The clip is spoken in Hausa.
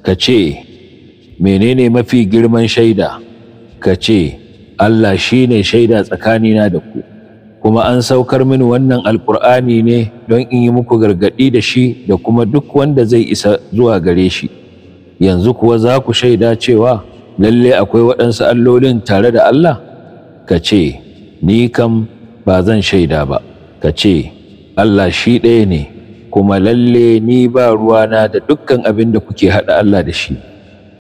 ka ce menene mafi girman shaida ka ce Allah shi ne shaida tsakanina da ku kuma an saukar mini wannan alkur'ani ne don in yi muku gargaɗi da shi da kuma duk wanda zai isa zuwa gare shi yanzu kuwa za ku shaida cewa lalle akwai waɗansu allolin tare da Allah ka ce ni kam ba zan shaida ba ka ce Allah shi ɗaya ne kuma lalle ni ba ruwana da dukkan abin da kuke haɗa Allah da shi